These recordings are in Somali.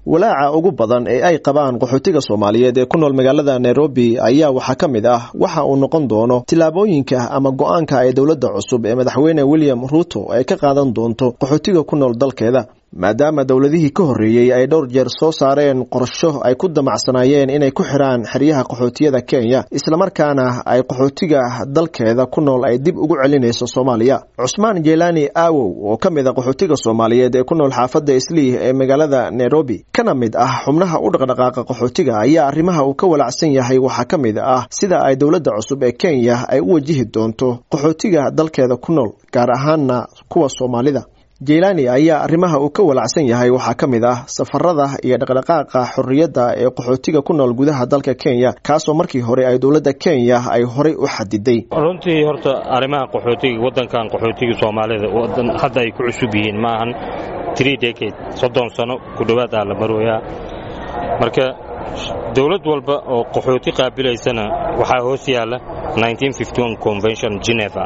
walaaca ugu badan ee ay qabaan qaxootiga soomaaliyeed ee ku nool magaalada nairobi ayaa waxaa ka mid ah waxa uu noqon doono tillaabooyinka ama go-aanka ay dowladda cusub ee madaxweyne william ruuto ay ka qaadan doonto qaxootiga ku nool dalkeeda maadaama dowladihii ka horreeyey ay dhowr jeer soo saareen qorsho ay ku damacsanaayeen inay ku xiraan xeryaha qaxootiyada kenya islamarkaana ay qaxootiga dalkeeda ku nool ay dib ugu celinayso soomaaliya cusmaan jeelaani aawow oo ka mid a qaxootiga soomaaliyeed ee ku nool xaafadda islii ee magaalada nairobi kana mid ah xubnaha u dhaqdhaqaaqa qaxootiga ayaa arrimaha uu ka walacsan yahay waxaa ka mid ah sida ay dowladda cusub ee kenya ay u wajihi doonto qaxootiga dalkeeda ku nool gaar ahaana kuwa soomaalida jeylaani ayaa arrimaha uu ka walacsan yahay waxaa ka mid ah safarada iyo dhaqdhaqaaqa xorriyadda ee qaxootiga ku nool gudaha dalka kenya kaasoo markii hore ay dowladda kenya ay horay u xadiday runtii horta arrimaha qaxootiga waddankan qaxootiga soomaalida wadan hadda ay ku cusub yihiin ma ahan tree decade soddon sano ku dhowaad ah la marooyaa marka dowlad walba oo qaxooti qaabilaysana waxaa hoos yaalla convention geneva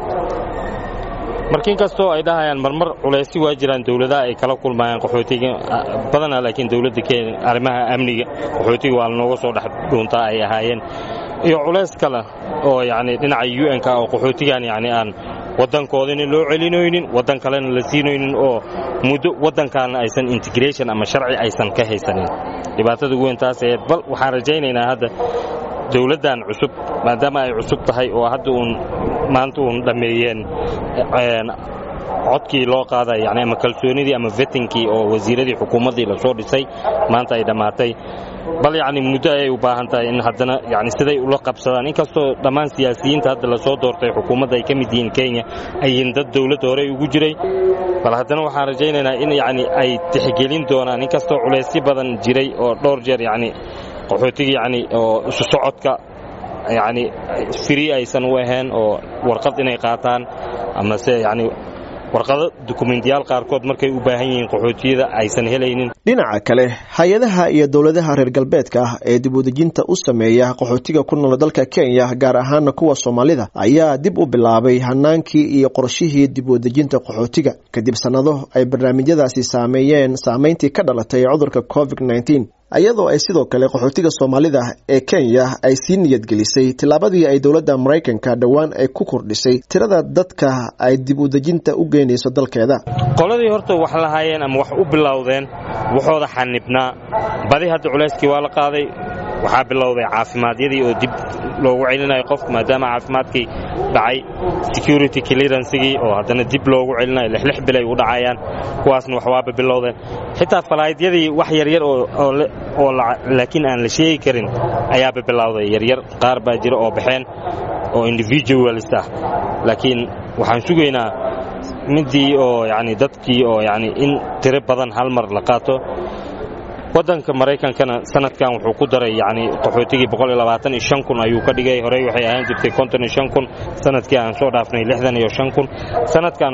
marka inkastoo ay dhahayaan marmar culaysi waa jiraan dowladaha ay kala kulmayaan qaxootiga badanaa laakiin dowladda kenya arrimaha amniga qaxootiga waa lanooga soo dhex dhuuntaa ay ahaayeen iyo culays kale oo yacni dhinaca u n ka oo qaxootigan yacni aan waddankoodana loo celinaynin waddan kalena la siinaynin oo muddo waddankaana aysan integration ama sharci aysan ka haysanin dhibaatada ugu weyn taas aheed bal waxaan rajaynaynaa hadda dowladdan cusub maadaama ay cusub tahay oo hadda uun maanta uun dhammeeyeen codkii loo qaaday yani ama kalsoonidii ama vetinkii oo wasiiradii xukuumaddii lasoo dhisay maanta ay dhammaatay bal yacni muddo ayay u baahan tahay in haddana yani siday ula qabsadaan inkastoo dhammaan siyaasiyiinta hadda lasoo doortay xukuumadda ay ka mid yihiin kenya ayiin dad dowladda horey ugu jiray bal haddana waxaan rajaynaynaa in yani ay tixgelin doonaan inkastoo culaysyo badan jiray oo dhowr jeer yani qaxootiga yani oo isu socodka yani free aysan u ahayn oo warqad inay qaataan amase yani warqado dukumentiyaal qaarkood markay u baahan yihiin qaxootiyada aysan helaynin dhinaca kale hay-adaha iyo dowladaha reer galbeedka ah ee dib udejinta u sameeya qaxootiga ku nool dalka kenya gaar ahaana kuwa soomaalida ayaa dib u bilaabay hanaankii iyo qorshihii dib udejinta qaxootiga kadib sannado ay barnaamijyadaasi saameeyeen saameyntii ka dhalatay cudurka covid nneteen iyadoo ay sidoo kale qaxootiga soomaalida ee kenya ay sii niyadgelisay tillaabadii ay dowladda maraykanka dhowaan ay ku kordhisay tirada dadka ay dib udejinta u geynayso dalkeeda qoladii horta wax lahaayeen ama wax u bilowdeen waxooda xanibnaa badi hadda culayskii waa la qaaday waxaa bilowday caafimaadiyadii oo dib loogu celinayo qofku maadaama caafimaadkii dhacay security clearancegii oo haddana dib loogu celinayo lixlix bilay u dhacayaan kuwaasna waxwaaba bilowdeen xitaa falaahidyadii wax yaryar oo laakiin aan la sheegi karin ayaaba bilowday yaryar qaar baa jira oo baxeen oo individualist ah laakiin waxaan sugaynaa midii oo yani dadkii oo yani in tiro badan hal mar la qaato waddanka maraykankana sanadkan wuxuu ku daray yani qaxootigii kun ayuu ka dhigay horey waxay ahaan jirtay kun sanadkii aan soo dhaafnay kun sanadkan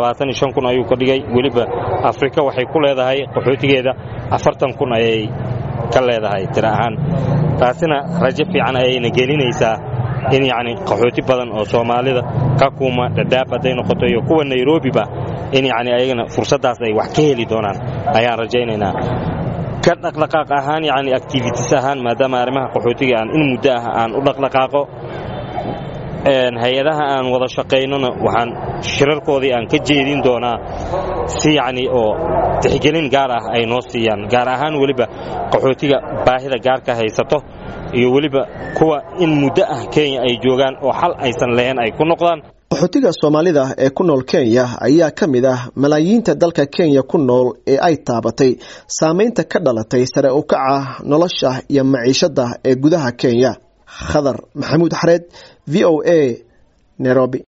kun ayuu ka dhigay weliba afrika waxay ku leedahay qaxootigeeda afartan kun ayay ka leedahay tiro ahaan taasina rajo fiican ayayna gelinaysaa in yani qaxooti badan oo soomaalida kakuma dhadhaab hadday noqoto iyo kuwa nairobiba in yani ayagana fursaddaas ay wax ka heli doonaan ayaan rajaynaynaa ka dhaqdhaqaaq ahaan yani activities ahaan maadaama arrimaha qaxootiga aan in muddo ah aan u dhaqdhaqaaqo hay-adaha aan wada shaqaynona waxaan shirarkoodii aan ka jeedin doonaa si yacni oo tixgelin gaar ah ay noo siiyaan gaar ahaan weliba qaxootiga baahida gaarka haysato iyo weliba kuwa in muddo ah kenya ay joogaan oo xal aysan lahayn ay ku noqdaan qaxootiga soomaalida ee ku nool kenya ayaa ka mid ah malaayiinta dalka kenya ku nool ee ay taabatay saameynta ka dhalatay sare u kaca nolosha iyo maciishada ee gudaha kenya khadar maxamuud xareed v o a nairobi